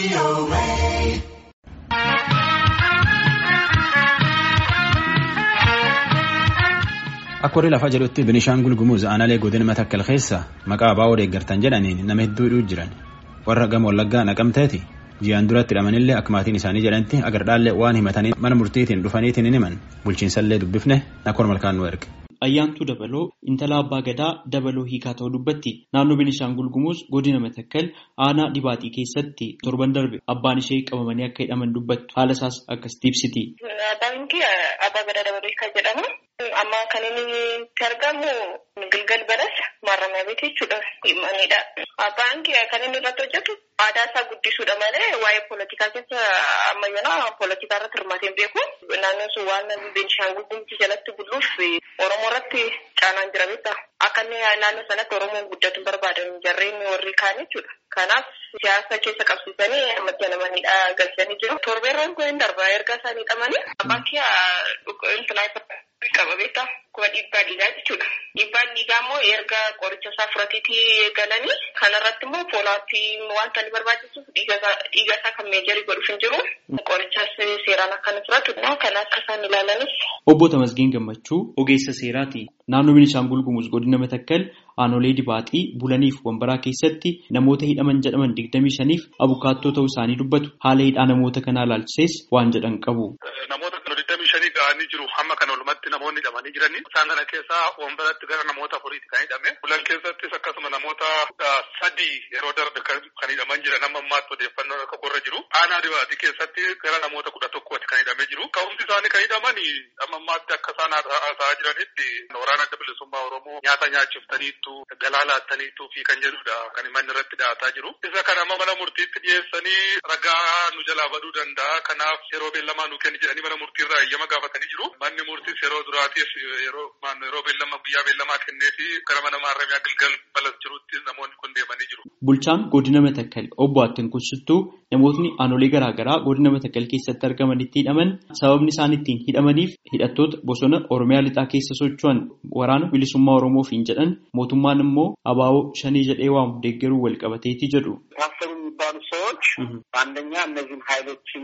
Akka warri lafaa jedhutti Binishaangul Gumuz aanaalee godina Matakkal keessa maqaa abaa'oo deeggartan jedhaniin nama hedduu jiran warra gama wallaggaa naqamteeti ji'aan duratti hidhamanillee akka maatiin isaanii jedhanitti agardhaallee waan himatanii mana murtiitiin dhufaniitiin hin himan bulchiinsallee dubbifne nakoor malkaan nu erge. Ayyaantuu Dabaloo intala abbaa gadaa Dabaloo hiikaa ta'uu dubbatti naannoo Beenishaangul Gumuz godina Matakkal aanaa dhibaaxii keessatti torban darbe abbaan ishee qabamanii akka hidhaman dubbattu haala isaas akkasitti ibsiti. Abbaan kee abbaa gadaa Dabaloo hiikaa jedhama. Amma kan inni itti argamu Gilgal Balas maarramaa beektii jechuudha. Manidha. Abbaan kee kan inni irratti hojjetu aadaa isaa guddisuudha malee waa'ee poolitikaa keessa ammayyoonaa poolitikaa irratti hirmaatee hin beeku. Naannoon sun waan Beenishaangul Gumuz jalatti buluuf Oromoo irratti caanaan jira beektaa. Akka inni naannoo sanatti Oromoon guddatu barbaadan jarreen warri kaan jechuudha. Kanaaf siyaasa keessa qabsiisanii ammatti namanidha galchanii jiru. Torbeerroon kun hin darba erga isaanii hidhamanii. Abbaan kee qaba beektaa kuma dhiibbaa dhiigaa jechuudha. Dhiibbaan dhiigaa immoo erga qoricha isaa fudhateetii galanii kanarratti immoo foolaappii wanta inni barbaachisuuf dhiiga isaa kan meejarii godhuuf hin jiru. Qorichas seeraan akka inni fudhatu kan akka isaan ilaalanis. Obbo Tamasgeen Gammachuu ogeessa seeraati. Naannoo Beenishaangul Gumuz godina Matakkal aanolee dibaaxii bulaniif wambaraa keessatti namoota hidhaman jedhaman digdamii shaniif abukaattoo ta'uu isaanii dubbatu. Haala hidhaa namoota kanaa ilaalchisees waan jedhan qabu. Namoota kana digdamii shanii ga'anii jiru. Hamma kana walumatti namoonni hidhamanii jiranii. Isaan kana keessaa wambaratti gara namoota afuriiti kan hidhame. Bulan keessattis akkasuma namoota sadii yeroo darbe kan hidhaman jiran amma ammaatti odeeffannoo akka qorra jiru. Aanaa dibaaxii keessatti gara namoota kudha tokkooti kan hidhamee jiru. Ka'umsi isaanii kan hidhaman amma ammaatti akka isaan haasa'aa jiranitti waraana adda bilisummaa Oromoo nyaata nyaachiftaniittu galaa laattaniittu fi kan jedhudha kan manni irratti dhiyaataa jiru. Isa kana amma mana murtiitti dhiyeessanii ragaa nu jalaa baduu danda'a. Kanaaf yeroo beellamaa nu kenni jedhanii mana murtiirraa eeyyama gaafatanii jiru. Manni murtiis yeroo duraatiif yeroo yeroo beellama guyyaa beellamaa kenneefi gara mana maarramiyaa Gilgal Balas jirutti namoonni kun deemanii jiru. Bulchaan godina Matakkal obbo Attin Kunsuttuu namootni aanolee garaagaraa godina Matakkal keessatti argamanitti hidhaman sababni isaan ittiin hidhamaniif hidhattoota bosona Oromiyaa lixaa keessa socho'an waraana bilisummaa Oromoofiin jedhan mootummaan immoo abaaboo shanii jedhee waamu deeggaruu wal qabateeti jedhu. ታሰሩ የሚባሉ ሰዎች አንደኛ እነዚህን ኃይሎችን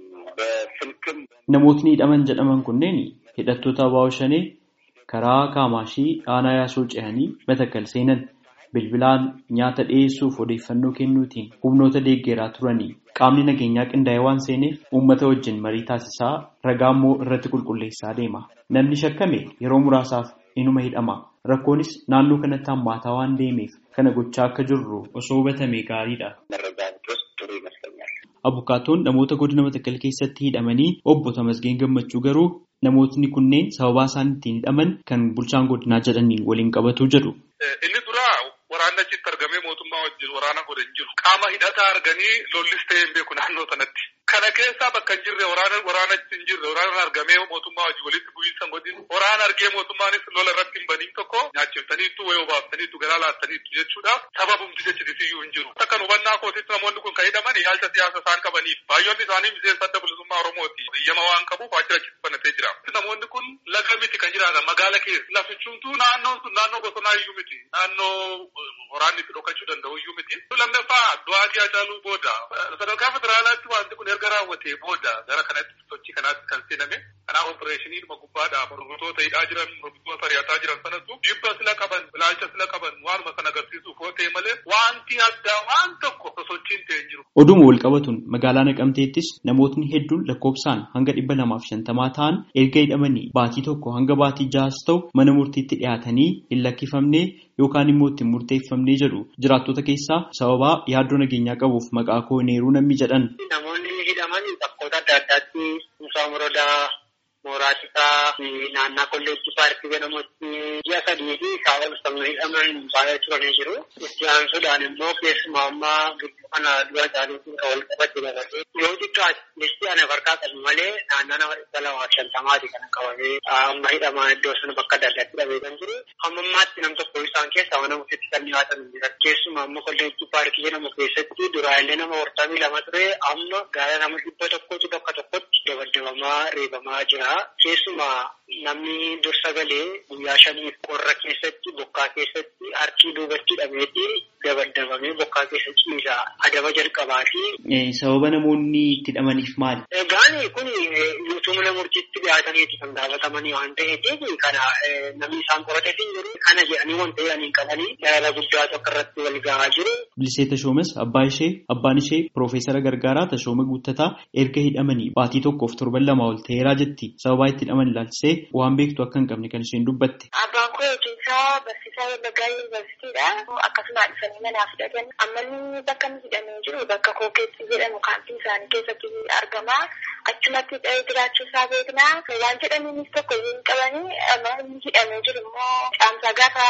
በስልክም Namootni hidhaman jedhaman kunneen hidhattoota abaaboo shanee karaa kaamaashii aanaa yaasoo ce'anii Matakkal seenan bilbilaan nyaata dhiyeessuuf odeeffannoo kennuutiin humnoota deeggeraa turanii qaamni nageenyaa qindaa'ee waan seeneef uummata wajjin marii taasisaa ragaa immoo irratti qulqulleessaa deema. Namni shakkame yeroo muraasaaf inuma hidhama. Rakkoonis naannoo kanatti hammaataa waan deemeef kana gochaa akka jirru osoo hubatame gaariidha. መረጃ ብትወስድ ጥሩ ይመስለኛል። Abukaatoon namoota godina Matakkal keessatti hidhamanii obbo Tamasgeen Gammachuu garuu namootni kunneen sababaa isaan ittiin hidhaman kan bulchaan godinaa jedhaniin waliin qabatu jedhu. Inni dura waraanni achitti argamee mootummaa wajjin waraana godhe hin jiru. Qaama hidhataa arganii lollis ta'ee hin beeku naannoo sanatti. Kana keessaa bakka hin jirre waraana waraana achi hin jirre waraana argamee mootummaa wajjin walitti bu'iinsa godhin waraana argee mootummaanis lola irratti hin baniin tokko nyaachiftaniittu wayii obaaftaniittu garaa laattaniittu jechuudhaaf sababumti jechitisiyyuu hin jiru. Akka hubannaa kootitti namoonni kun kan hidhaman ilaalcha siyaasa isaan qabaniif baay'oonni isaanii miseensa adda bilisummaa Oromooti. Biyyama waan qabuuf waajjira achitti banatee jira. Namoonni kun laga miti kan jiraatan magaala keessa. Lafichumtuu naannoon sun naannoo bosonaa iyyuu miti. Naannoo waraanni itti dhokachuu danda'u iyyuu miti. Lammaffaa du'aatii Hacaaluu booda sadarkaa federaalaatti wanti kun erga raawwatee booda gara kanatti sochii kanaatti kan seename. Kanaaf opereeshinii dhuma gubbaadhaaf mormitoota hidhaa jiran mormitoota ari'ataa jiran sanatu dhibba sila qaban ilaalcha sila qaban waanuma sana agarsiisuuf yoo ta'e malee wanti addaa waan tokko sosochiin ta'e hin jiru. Oduma wal qabatuun magaalaa Naqamteettis namootni hedduun lakkoofsaan hanga dhibba lamaaf shantamaa ta'an erga hidhamanii baatii tokko hanga baatii ja'as ta'u mana murtiitti dhiyaatanii hin lakkifamne yookaan immoo ittiin murteeffamnee jedhu jiraattota keessaa sababaa yaaddoo nageenyaa qabuuf maqaa koo neeruu namni jedhan. Namoonni hidhaman bakkoota adda addaatti Musaa Morodaa, Mooraachisaa, naannaa Kolleejjii Paarkii jedhamutti ji'a sadii fi isaa ol sabni hidhaman baay'ee turanii jiru. Itti aansuudhaan immoo keessumaa ammaa gidduu kana dura isaaniitiin kan wal qabate dabalatee yoo xiqqaate listii ana farkaa qabu malee naannaa nama dhibba lamaaf shantamaati kan qabamee amma hidhamaa iddoo sana bakka adda addaatti hidhamee kan jiru. Amma ammaatti nam tokko isaan keessaa mana murtiitti kan dhiyaatan hin jiran. Keessumaa amma Kolleejjii Paarkii jedhamu keessatti duraalee nama hortamii lama ture amma gara nama dhibba tokkotu bakka tokkotti dabaddabamaa reebamaa jira. Keessumaa namni dursa galee guyyaa shaniif qorra keessatti bokkaa keessatti harkii duubatti hidhameeti dabaddabamee bokkaa keessatti ciisa adaba jalqabaa fi. Sababa namoonni itti hidhamaniif maali? Egaan kun yuutumna murtiitti dhiyaataniiti kan gaafatamanii waan ta'eef kana namni isaan qorateef jiru kana jedhanii wanta jedhanii qabanii daraara guddaa tokko irratti wal gahaa jiru. Bilisee Tashoomes abbaa ishee abbaan ishee Piroofeesara Gargaaraa Tashooma Guuttataa erga hidhamanii baatii tokkoof torban lama ol ta'eeraa jetti sababaa itti hidhaman ilaalchisee waan beektu akka hin qabne kan isheen dubbatte. Abbaan koo hojiinsaa barsiisaa Wallaggaa Yuunivarsiitiidha. Akkasuma dhufanii manaa fudhatan. Amma inni bakka inni hidhamee jiru bakka kookeetti jedhamu kaampii isaanii keessatti argama. Achumatti jiraachuu isaa beekna. Waan jedhaniinis tokko hin qabanii amma inni hidhamee jiru immoo caamsaa gaafa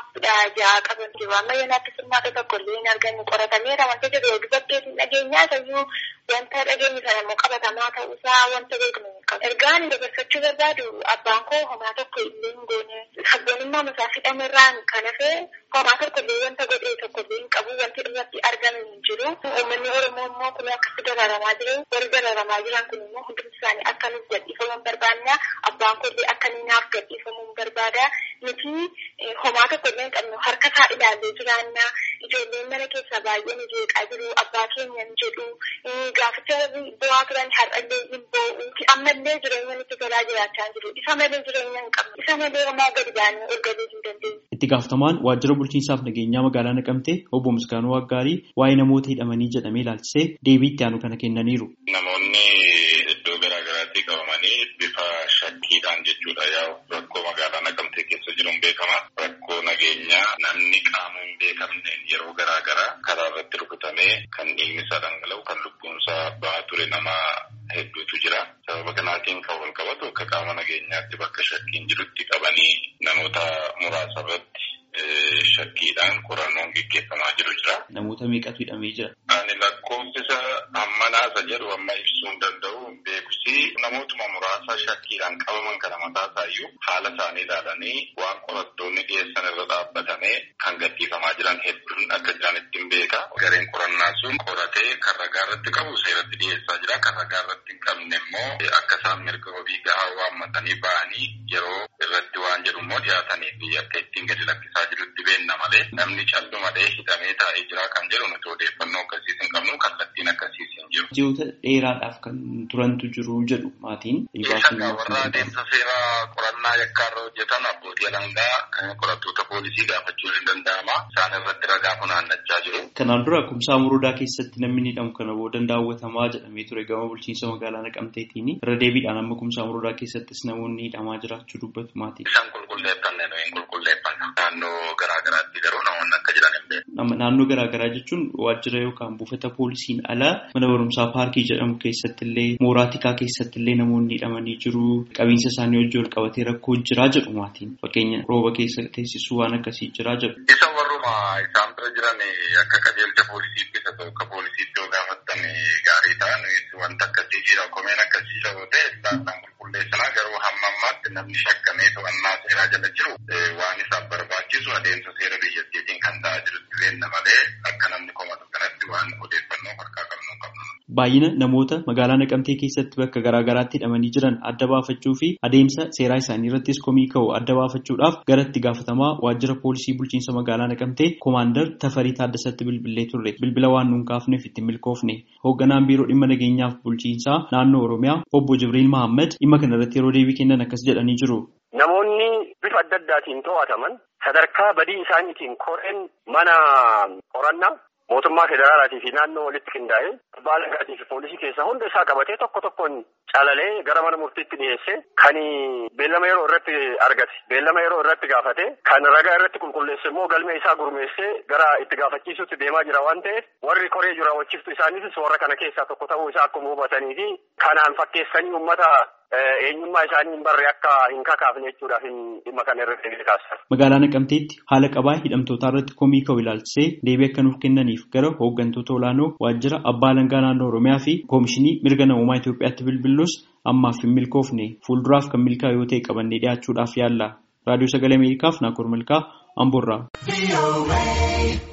ja'a qaban jiru. Amma yoonaatti sirnaata tokko illee hin arganne qoratameera wanta jedhu dubarteetiin dhageenyaa ta'uu wanta dhageenye sana immoo qabatamaa ta'uusaa wanta beeknu hin qabu. Ergaan dabarsachuu barbaadu abbaan koo homaa tokko illee hin goone. Sabboonummaa masaa hidhamerraan kan hafee homaa tokko illee wanta godhee tokko illee hin qabu wanti irratti argame hin jiru. Uummanni Oromoo immoo kun akkasi dararamaa jiru. Warri dararamaa jiran kun immoo hundumti isaanii akka nuuf gadhiifaman barbaanna. Abbaan koo illee akka inni naaf gadhiifamuu barbaada. Nuti homaa tokko illee hin qabnu harka isaa ilaallee jiraanna. Ijoolleen mana keessaa baay'ee ni jeeqaa jiru. Abbaa keenya ni jedhu. Gaaficha bu'aa turan har'allee hin boo'u. Ammallee jireenya nutti tolaa jiraachaa jiru. Isa malee jireenya hin qabnu. Isa malee homaa gadi baanee ol galuu hin dandeenye. Itti gaafatamaan waajjira bulchiinsaaf nageenyaa magaalaa Naqamtee obbo Misgaanuu Waggaarii waa'ee namoota hidhamanii jedhamee ilaalchisee deebii itti aanu kana kennaniiru. Namoonni iddoo garaa garaatti qabamanii bifa shakkiidhaan jechuudha yaa'u rakkoo magaalaa Naqamtee keessa jiruun beekama. Rakkoo nageenyaa namni qaama hin beekamneen yeroo garaa garaa karaa irratti rukutamee kan dhiigni isaa dhangala'u kan lubbuun isaa bahaa ture nama hedduutu jira. Sababa kanaatiin kan wal qabatu akka qaama nageenyaatti bakka shakkiin jirutti qabanii namoota muraasa irratti shakkiidhaan qorannoon gaggeeffamaa jiru jira. Namoota meeqatu hidhamee jira? Ani lakkoofsisa amma naasa jedhu amma ibsuu hin danda'u beekusi namootuma muraasa shakkiidhaan qabaman kana mataa isaayyuu haala isaanii ilaalanii waan qorattoonni dhiyeessan irra dhaabbatamee kan gadhiifamaa jiran hedduun akka jiran ittiin beeka. Gareen qorannaa sun qoratee kan ragaa irratti qabu seeratti dhiyeessaa jira. Kan ragaa irratti hin qabne immoo akka isaan mirga wabii gahaa waammatanii ba'anii yeroo irratti waan jedhu immoo dhiyaatanii fi akka ittiin gadi lakkisaa jirutti beenna malee namni callu malee hidhamee taa'ee jira kan jedhu nuti odeeffannoo akkasiis hin qabnu kallattiin akkasiis hin jiru. Ji'oota dheeraadhaaf kan turantu jiru jedhu maatiin. warra adeemsa seeraa qorannaa yakkaarra hojjetan abbootii alangaa qorattoota poolisii gaafachuun hin danda'ama. Isaan irratti ragaa funaannachaa jiru. Kanaan dura kumsaa murudaa keessatti namni hidhamu kana boodan daawwatamaa jedhamee ture gama bulchiinsa magaalaa Naqamteetiin irra deebiidhaan amma kumsaa murudaa keessattis namoonni hidhamaa jiraachuu dubbatu maatii. Isaan qulqulleeffanne nuyi hin qulqulleeffanna. Naannoo garaa garaatti garuu namoonni akka jiran hin beeku. Naannoo garaa garaa jechuun waajjira yookaan buufata poolisiin ala mana barumsaa paarkii jedhamu keessatti illee mooraa tikaa keessatti illee namoonni hidhamanii jiru. Qabiinsa isaanii wajjin wal qabatee rakkoo jiraa jedhu maatiin. Fakkeenya rooba keessa teessisuu waan akkasii jiraa jedhu. Isa warruma isaan bira jiran akka qajeelcha poolisiitti isa ta'u akka poolisiitti yoo gaafattan gaarii ta'an wanta akkasii jira komeen akkasii ta'u ta'e isaan qulqulleessanaa garuu hamma ammaatti namni shakkamee to'annaa seeraa jala jiru waan isaaf barbaachisu adeemsa seera biyyattiitiin kan ta'aa jirutti beenna malee akka namni komatu kanatti waan odeeffannoo harkaa qabnu qabnu. Baay'ina namoota magaalaa Naqamtee keessatti bakka garaa garaatti hidhamanii jiran adda baafachuu fi adeemsa seeraa isaanii irrattis komii ka'u adda baafachuudhaaf gara itti gaafatamaa waajjira poolisii bulchiinsa magaalaa Naqamtee koomaandar Tafarii Taaddasatti bilbilee turre. Bilbila waan nuun kaafneef itti milkoofne. Hoogganaan biiroo dhimma nageenyaaf bulchiinsaa naannoo Oromiyaa obbo Jibriil Mahammad dhimma kana irratti yeroo deebii kennan akkas jedhanii jiru. Namoonni bifa adda addaatiin to'ataman sadarkaa badii isaaniitiin koreen mana qorannaa mootummaa federaalaatii fi naannoo walitti qindaa'ee abbaa alangaatii fi poolisii keessa hunda isaa qabatee tokko tokkoon calalee gara mana murtiitti dhiyeesse kan beellama yeroo irratti argate beellama yeroo irratti gaafate kan ragaa irratti qulqulleesse immoo galmee isaa gurmeessee gara itti gaafachiisutti deemaa jira waan ta'eef warri koree jiru raawwachiiftu isaaniitis warra kana keessaa tokko ta'uu isaa akkuma hubatanii fi kanaan fakkeessanii uummata eenyummaa isaanii hin barre akka hin kakaafne jechuudhaaf dhimma kana irratti deebii taasisan. Magaalaa Naqamteetti haala qabaa hidhamtootaa irratti komii ka'u ilaalchisee deebii akka nuuf kennaniif gara hooggantoota olaanoo waajjira abbaa alangaa naannoo Oromiyaa fi koomishinii mirga namummaa Itoophiyaatti bilbilus ammaaf hin milkoofne fuulduraaf kan milkaa'u yoo ta'e qabannee dhiyaachuudhaaf yaalla. Raadiyoo Sagalee Ameerikaaf Naakoor Malkaa Amboorraa.